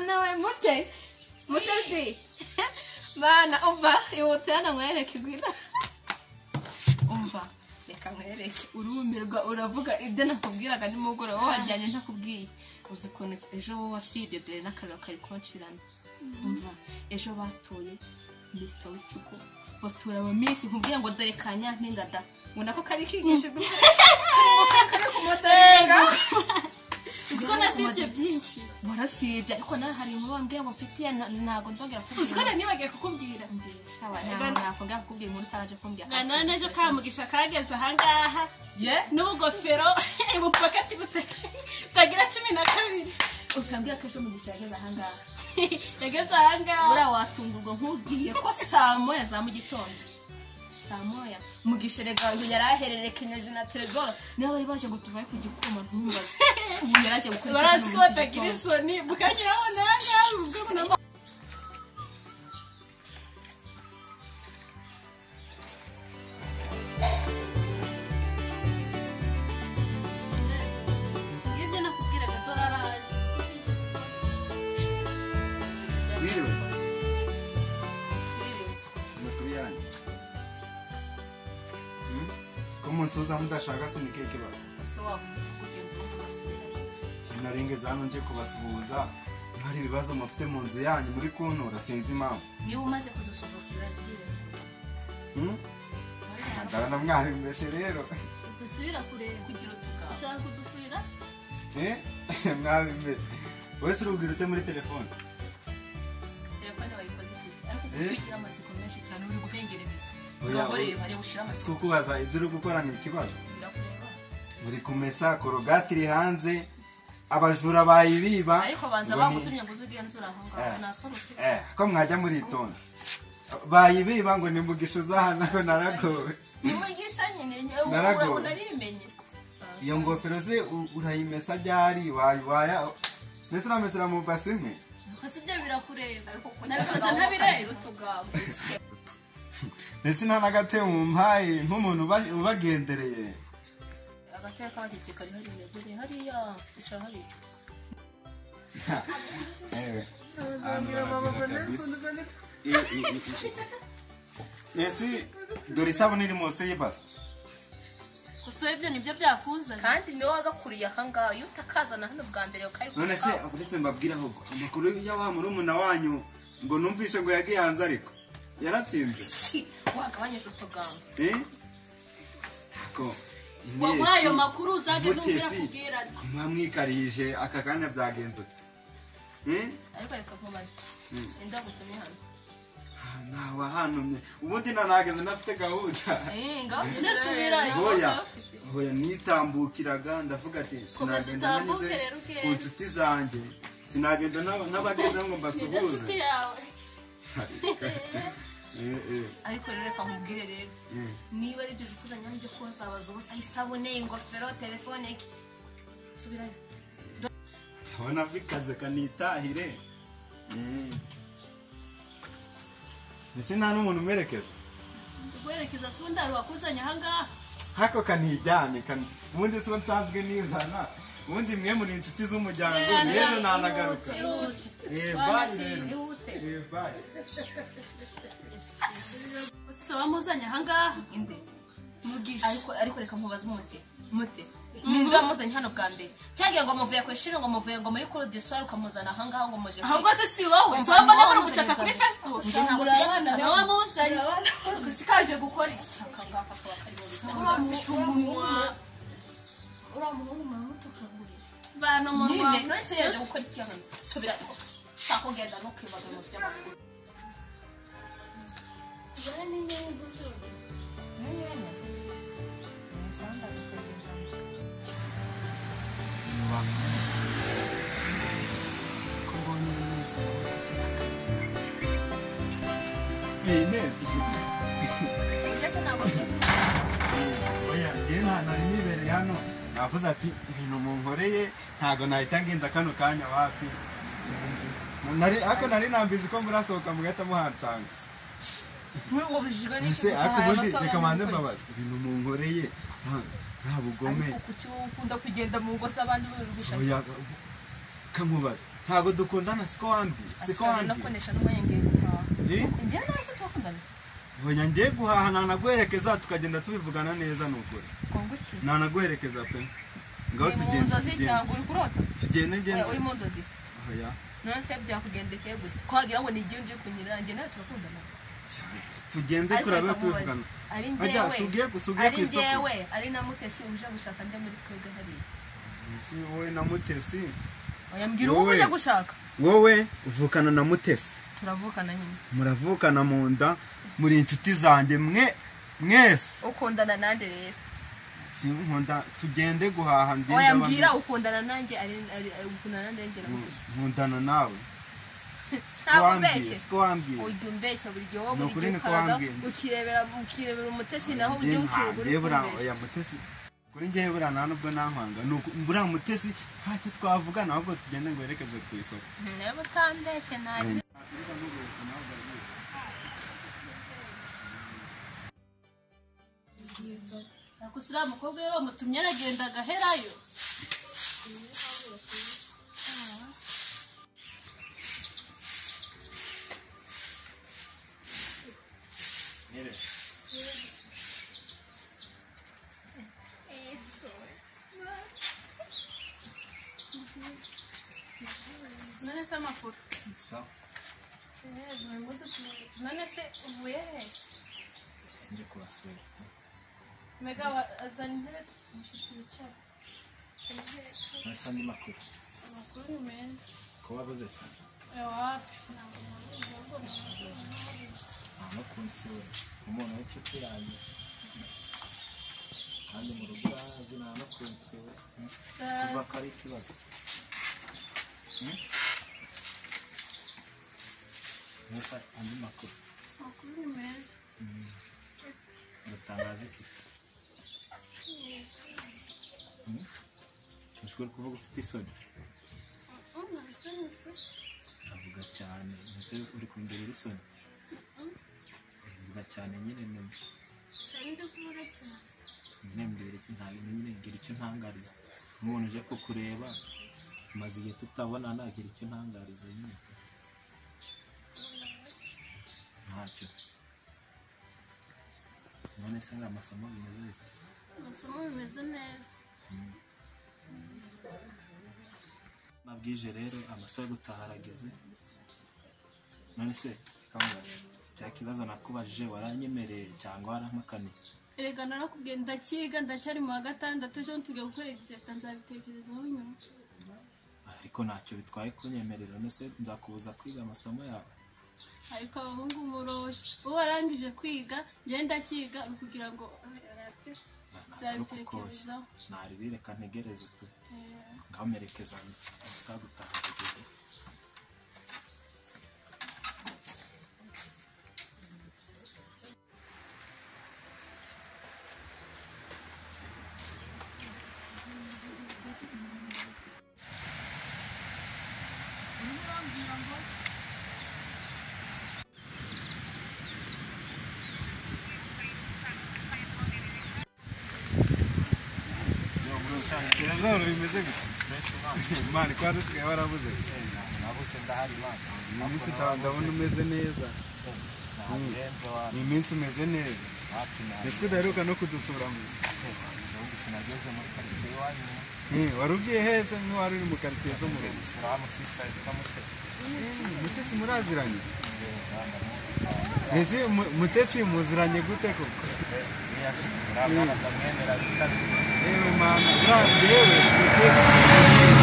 mutesi mutesi bana umva ihutira namwereke igwina umva reka nkwereke urumirwa uravuga ibyo nakubwiraga nimugoroba wajyanye ntakubwiye uzi ukuntu ejo wowe wasibye dore n'akariro kari kunshirana umva ejo batoye minisita w'ikigo batora abaminsi nkubwira ngo dore ka nyampinga da ubona ko kari kigishijwe kari ku modoka uzi ko nasibye byinshi warasibye ariko nawe hari inkuru wambwira ngo mfitiye na- ntabwo ndongera uzi ko kubwira nanibagiye kukubwira sawa ntabwo nakongera kukubwira inkuru utaje kumbwira nganana n'ejo kamugisha kageze ahangaha ye n'ubugofero ubupakati butagira cumi na kabiri ukambwira ko ejo mugisha yageze ahangaha yageze ahangaha buriya watungurwa nk'ubwiye ko saa moya za mu gitondo saa moya mugisha rega uyu yari ahererekenyeje na teregoro niba bari baje ngo tuvaye ku gikoma ntumbaze ubu yari aje gukora icyo barazi kintu ko mu batagira gitondo. isoni mukageraho nangaha ubwo munamo ibyo nakubwiraga doraraje Biriwe. Siriwe. Amakuru yanyu. Ko umunsi uza mudashaka se ni keke ba. ese wavumva kugenza uwo mwasubiranye. Narengeze hano nje kubasuhuza. Hari ibibazo mufite mu nzu yanyu muri kuntura sinzi impamvu. niba umaze kudusuzasura subira Hmm? Ndabona mwari mbese rero. dusubira kureba kugira utugabo ushaka kudufurira Eh? Mwari mbese. Wese urubwira ute muri telefone? telefone bayikoze itese ariko Eh? kugira amatsiko menshi cyane uri guhengereza Oya, ureba areba ushyira Si amatsiko kukubaza ibyo uri gukora ni ikibazo. birakureba Uri kumesa korogati iri hanze. Abajura bayibiba. ariko banza ngo ni- bagutumye ngo uze ugenzura aho ngaho Eh. nasohoke Eh, ko mwajya muritonda bayibiba ngo ni mugisha uzahana ko naragowe nimugisha nyine Naragowe. ubu narimenye iyo ngofero se u- urayimesa ryari wayiwaya mbese uramesera mu basi imwe gusa ibyo birakureba ariko kuko nabikoze ntabireba utugabo mbese nta n'agatebo mu mpaye nk'umuntu uba- ubagendereye agatera k'abaditse kari hariya dore hariya icara hariya Ewe. Hano haragaragara kabisa. I- i- i- i- mbese dore isabune iri munsi y'ibasi gusa ibyo nibyo byakuzanye kandi niwe wagakuriye aha ngaha iyo utakazana hano bwa mbere ukari none se uretse mbabwira ahubwo amakuru ya wa murumuna wanyu ngo numvise ngo yagiye hanze ariko yaratsinze wagabanyije utugambo Eh? Ako. waguha ayo makuru uzajya n'ubwira Mutesi. kubwira ariko Mwamwikarije aka kanya byagenze. ute? Eh? ariko reka nkubaze indagutumye hano Ah, Ntawe ahantumye. Ubundi nanageze nafite gahunda. Eh, ngaho Ndasubirayo. ngaho Hoya. ufite. Hoya nitambukiraga ndavuga ati Komeza sinagenda utambuke nanyuze rero ugende." ku nshuti zanjye. Sinagenda n'aba- n'abagezeho ngo nibyo nshuti mbasuhuze. yawe Eh, eh, ariko rero reka nkubwire rero eh. niba ari ibyo bikuzanye hano byo koza waza ubusa isabune ingofero telefone iki subirayo Ndabona bikaze kanitahire. Eh. Ese nta n'umuntu umerekeje? guherekeza si ubundi hari uwakuzanye ahangaha hako kanijyane kan ubundi so nsanzwe nizana ubundi mwe muri inshuti z'umuryango Yeah, rero yeah. nanagaruka ihute Eh, bye rero ihute Eh, bye. gusa wamuzanye ahangaha inde mugisha ariko ariko reka nkubaze umute mute ninde wamuzanye hano bwa mbere cyagiye ngo muvuye ku ishuri ngo muvuye ngo muri kuru desuwari ukamuzana aha ngaho ngo muje ahubwo se si wowe si wowe mbona bari gucaka kuri facebook nawe wamuzanye gusa ikaje gukora iki bana umunwa nyine none se yaje gukora iki hano subira ushaka kugenda ntukibaze mu by'amakuru Eh, Inez. mbese ntabwo mbizi oya njyewe nta nari nibereye hano navuze ati ibintu munkoreye ntabwo nahita ngenda kano kanya wapi sinzi Nari- ariko nari nambizi ko murasohoka mugahita muhansanga muri uwo bujijwe ese ariko ubundi reka manze mbabaze ibintu munkoreye nta- nta bugome kuki ukunda kugenda mu ngo z'abandi babigusha oya kamubaza ntabwo dukundana siko wambwiye siko no wambwiye kunesha n'umwanya ngiye guhaha Eh? njyewe nawe se turakundana Oya ngiye guhaha nanaguherekeza tukagenda tubivugana neza ni ukuri twunguke nanaguherekeza pe ngaho uri mu tugenda nzozi tugenda cyangwa uri kurota tugende ngende Oya, uri mu nzozi oya none se byakugendekeye gute ko wagira ngo ni igihe ugiye kunyura njye nawe turakundana cyane. tugende Ariko turabe reka mubaze. tubivugana ari ajya njyewe sugiye sugiye ku ari isoko njyewe ari na mutesi uje gushaka njya muri twebwe hariya si wowe na mutesi oya mbwira uwo Wowe. uje gushaka wowe uvukana na mutesi turavukana nyine muravukana mu nda muri inshuti zanjye mwe mwese ukundana nanjye rero sinkunda tugende guhaha ndinde oya abantu. mbwira ukundana nanjye ari- ari- ari- ukundana nanjye ari njye na mutesi nkundana nawe ntabwo wambwiye ubeshye siko wambwiye ujya umbeshya buri gihe wowe Ni buri ukuri gihe niko ukaza wambwiye. ukirebera ukirebera umutesi naho ujye ukireba uri kumbeshya oya mutesi kuri njyewe buriya nta nubwo nampanga ni uku buriya mutesi ntacyo twavugana ahubwo tugende ngo werekeze ku isoko niba utambeshye ntabwo ariko uriya mukobwa we bamutumye aragenda agaherayo none se amakuru sawa none se uvuye he njye kubasura mega azana intebe inshuti bicara nasa andi makuru amakuru ni meza kuba abuze se ewapi no kunsura umuntu w'inshuti yanjye kandi mu rugo urazi nta no kunsura kuva ko ari ikibazo Hmm? nasa andi makuru amakuru ni meza ndatangaza iki se Hmm? ushobora kuvuga ufite isoni avuga cyane mbese uri kundebera isoni avuga cyane nyine nyuma nyine mbere ntabwo nyine ngira icyo ntangariza nk'umuntu uje kukureba tumaze igihe tutabona nagira icyo ntangariza nyine ntacyo none se ngo amasomo bimeze bite amasomo bimeze neza mabwije rero amasaha yo gutaha arageze none se kamubaza cya kibazo nakubajije waranyemereye cyangwa warampakaniye erega narakubwiye ndacyiga ndacyari mu wa gatandatu ejo tugiye gukora egizeta nzabitekerezaho nyuma ariko ntacyo bitwaye kunyemerera none se nzakubuza kwiga amasomo yawe ariko abahungu umuroshi wowe warangije kwiga njyewe ndacyiga uri kugira ngo nzabitekerezaho ntari reka ntegereze tu Eh, ngamerekeza amasaha yo gutaha arageze ikibazo bimeze gute imana ikora dusigaye warabuze nabuze ndahari imana ni iminsi utaha ndabona umeze neza ntagenze wapi ni iminsi umeze neza wapi nabi ndetse udaheruka no kudusura mu ubu sinageze muri karitsiye iwanyu Eh, wari ugiye heza ntiwari uri mu karitsiye zo mu ngiye rugo gusura wa musisita witwa mutesi Eh, mutesi muraziranye ese mu- mutesi muziranye gute koko niyasura mwana ndamwemera bikaze yewe mana buriya njyewe mutesi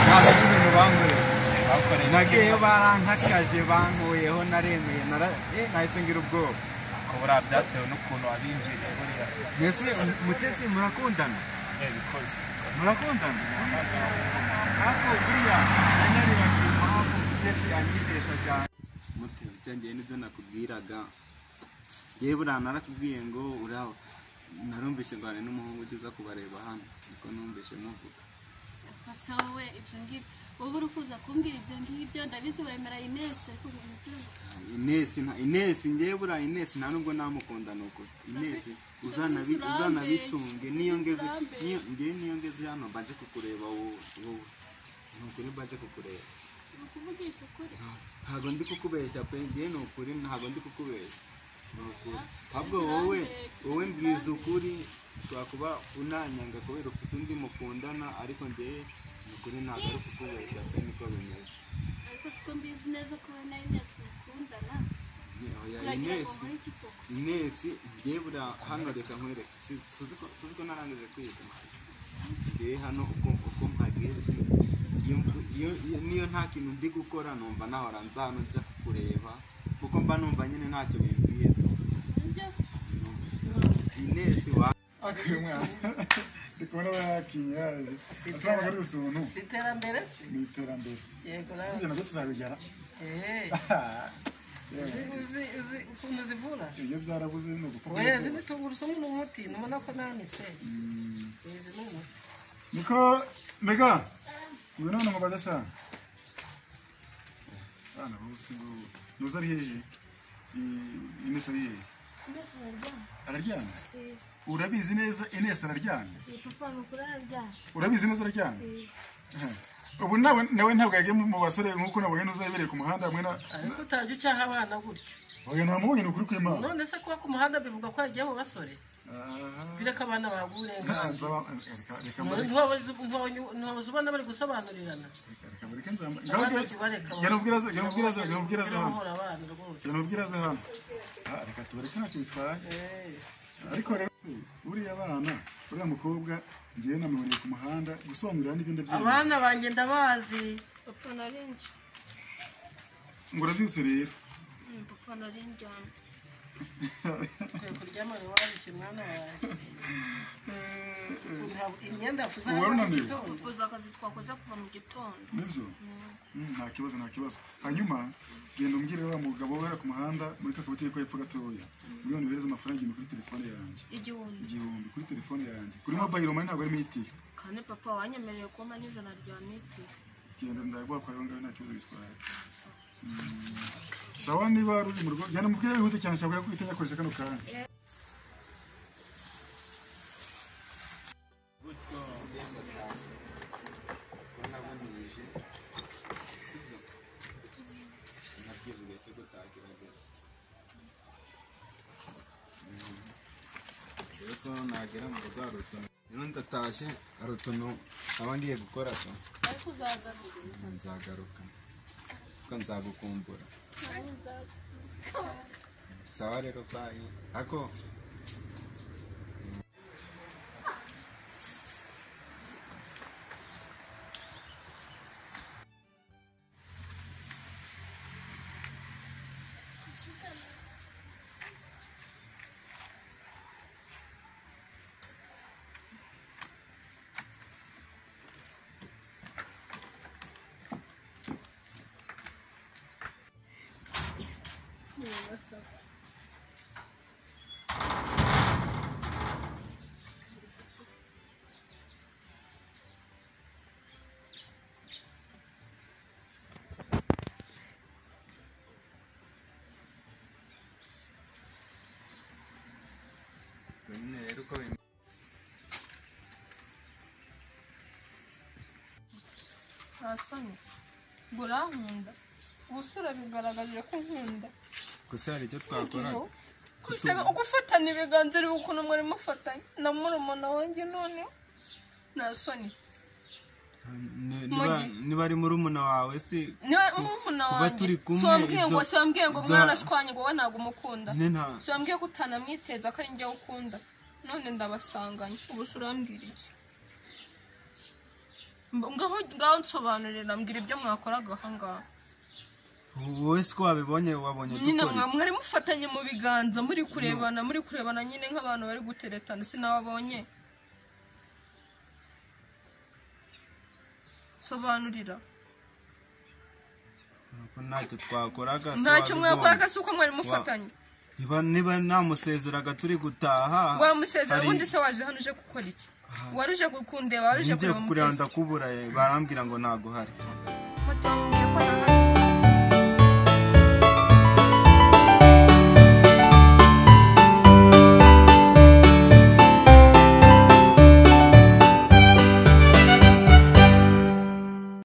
ntabwo ari ibintu bankoreye bakoreye nagiyeyo barankakaje bankuyeho naremeye nara- eh, nahise ngira ubwoba ko buriya byatewe n'ukuntu wabinjiriye buriya mbese mutesi murakundana Eh, bikoze murakundana ariko buriya nanyariwe ku mpamvu mutesi anyibesha cyane mutesi ngewe nibyo nakubwiraga yewe buriya narakubwiye ngo uraho narumvise ndwane n'umuhungu ugeze kubareba hano niko numvise muvuga basa wowe ibyo ngibyo wowe uri kuza kumbwira ibyo ngibyo ndabizi wemera inesi ariko ubu umupira ngo inesi nta inesi ngewe buriya inesi nta nubwo namukunda ni ukuri inesi uzanabi- ndabizi uzanabicunge niyo ngeze urambe. niyo- ngewe niyo ngeze hano mba nje kukureba wowe wowe ni ukuri mba nje kukureba ukuvugisha ukuri ntabwo ndi kukubeshya pe ngewe ni ukuri ntabwo ndi kukubeshya ni ukuri ahubwo wowe wowe mbwiza ukuri ushobora kuba unanyanga kubera ufite undi mukundana ariko ngewe ni ukuri ntabwo ari kukubeshya pe niko bimeze ariko siko mbizi neza ko wowe na Inesi mukundana Ni- oya, kuragira ngo inesi muri kipo inesi ngewe buriya hano reka nkwereke Si- suzi ko- suzi ko narangije kwiga ngewe hano uko uko mpageze iyo mvu- iyo- iyo- niyo nta kintu ndi gukora numva nahora nza hano nza kukureba kuko mba numva nyine ntacyo bimbwiye tu inesi wa ndi kubona bakinyaraje asa ntabwo ari utuntu iterambere se ni iterambere yego nawe ibyo nabyo tuzabigera Eh, uzi uzi uzi ukuntu zivura ibyo byarabuze ni ugupfa oya izi ni tungurusumu ni umuti nubona ko nawe ni pe izi ni umuti niko mbega uyu none ngo bajya shaka abana bose ngo ntuzi ari hehe I- inesi ari hehe araryamye urabizi neza inesi araryamye papa mukuru arabyara urabizi neza araryamye ubu nawe nawe ntabwo yagiye mu basore nk'uko nabonye n'uzabereye ku muhanda hamwe na ariko utajya ucyaha abana gutyo oya ntamubonye ni ukuri kw'imana none se kuba ku muhanda bivuga ko yagiye mu basore Aha. bireka abana bahabwa Nta- uburenganzira nzaba- reka- reka mbareke- ntiwabuze ubona bari gusobanurirana reka mbareke nzamba- abana ngaruke- tubareka gera ubwiraza- gera ubwiraza- gera ubwiraza hano. bahora abana rwose Gera ubwiraza hano. Ah, reka tubareke ntacyo bitwaye Eh. ariko rero se, uriya bana uriya mukobwa ngewe namuboneye ku muhanda gusobanurira n'ibyo ndabyemera abana banjye ndabazi papa narinje ngo urabyutse rero Mm, papa narinjyana kwe kuryama ntiwabishye mwana wawe Ntabwo- imyenda yafuze Ubu warunaniwe? ukoze akazi twakoze kuva mu gitondo nibyo Mm, nta kibazo nta kibazo hanyuma genda umbwire wa mugabo wera ku muhanda muri ka kabutike ko hepfo gatoya miliyoni uhereza amafaranga igihumbi kuri telefone yanjye igihumbi igihumbi kuri telefone yanjye kuri mobayiro mani ntabwo arimo itiyo kandi papa wanyemereye kuba n'ijana rya miti genda ndaguhakorera ngaho nta kibazo bitwaye sawa niba ruri mu rugo genda mubwire wihuta cyane nshaka ko uhita yakoresha kano kanya yuko nagera mu rugo hari utuntu rero ndatashye hari utuntu nkaba ngiye gukora so nzagaruka kuko nzagukumbura sawa rero bayi ako nyine rero uko bimeze ntasamye ngo urankunda ubusura bigaragaje ko nkunda gusa hari icyo twakora Ubu gusa ugufatana ibiganza uri ukuntu mwari mufatanye na murumuna wanjye none nta soni Mugi. niba ari murumuna wawe si niwe murumuna kuba wanjye turi kumwe, siwambwiye ngo ibyo- siwambwiye ngo ibyo- mwarashwanye ngo wowe ntabwo umukunda nyine nta siwambwiye ko utanamwiteza ko ari njye ukunda none ndabasanganye ubuse urambwira iki Mb- ngaho ngaho nsobanurira mbwira ibyo mwakoraga ahangaha wowe si ko wabibonye wabonye nyine dukora mwa- mwari mufatanye mu biganza muri kurebana muri kurebana nyine nk'abantu bari guteretana sinababonye sobanurira Nuko ntacyo twakoraga si ntacyo wabibonye. mwakoraga si uko mwari mufatanye niba niba namusezeraga turi gutaha wamusezera hari- ubundi se waje hano uje gukora iki wari uje kukundeba wari uje ngiye kureba kukureba umutesi ndakubura eh, barambwira ngo ntago hari mutambwiye ko nahari